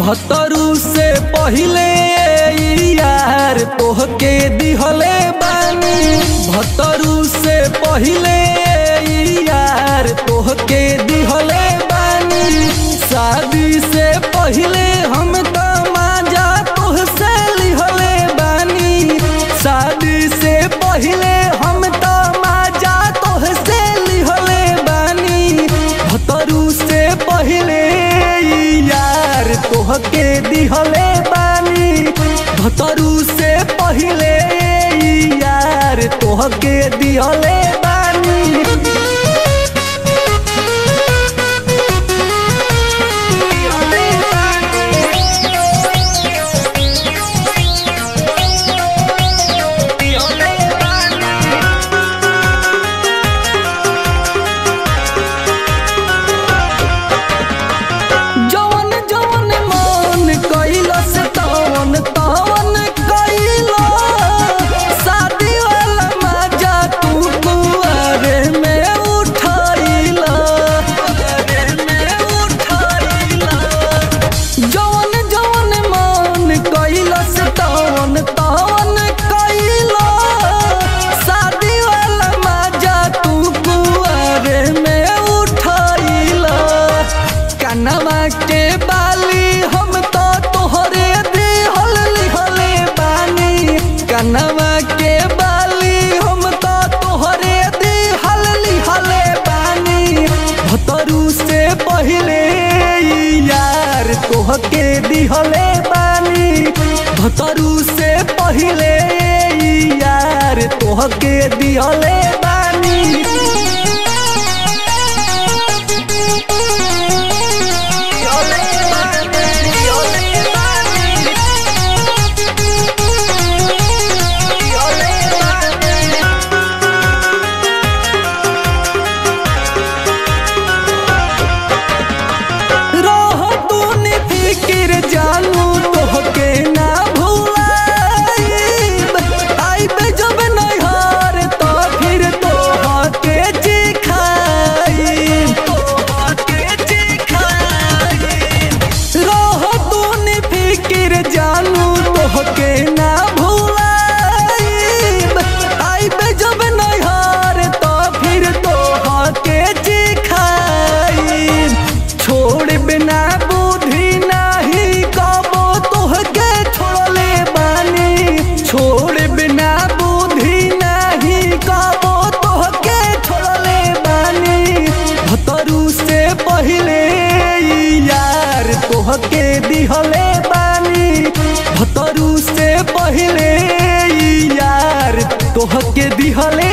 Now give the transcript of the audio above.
भतरू से पहिले यार तोहके दिहले बानी भतरू से पहिले यार तोहके दिहले बानी शादी से पहिले हम त माजा तोहसे लिहले बानी शादी से पहिले हम त माजा तोहसे लिहले बानी भतरू से पहिले यार तोहके दिहले बानी भतरू से पहिले यार तोहके दिहले बानी जवन जवन मन कैलस तवन तवन कैलो शादी वाला मजा तू कुआरे में उठाइला जवन जवन मन कैलस तवन तवन कैलो शादी वाला मजा तू कुआरे में उठाइला कनवा के बाली हम तो तोहरे दिहल लिहले बानी कनवा के बाली हम तो तोहरे दिहल लिहले बानी भतरू से पहिले यार तोहके दिहले बानी भतरू से पहिले यार तोहके दिहले बानी रह तू फिकिर जानू तोहके ना भुलाइब आइबे जब नैहर तो फिर तोहके चिखाइब तोहके चिखाइब रह तू फिकिर जानू तोहके ना भुलाइब आइबे जब नैहर तो फिर तोहके चिखाइब छोड़ बिना बुद्धि नाही कबो तोहके छोड़ले बानी छोड़ बिना बुद्धि नाही कबो तोहके छोड़ले बानी भतरू से पहिले यार तोहके दिहले बानी भतरू से पहिले यार तोहके दिहले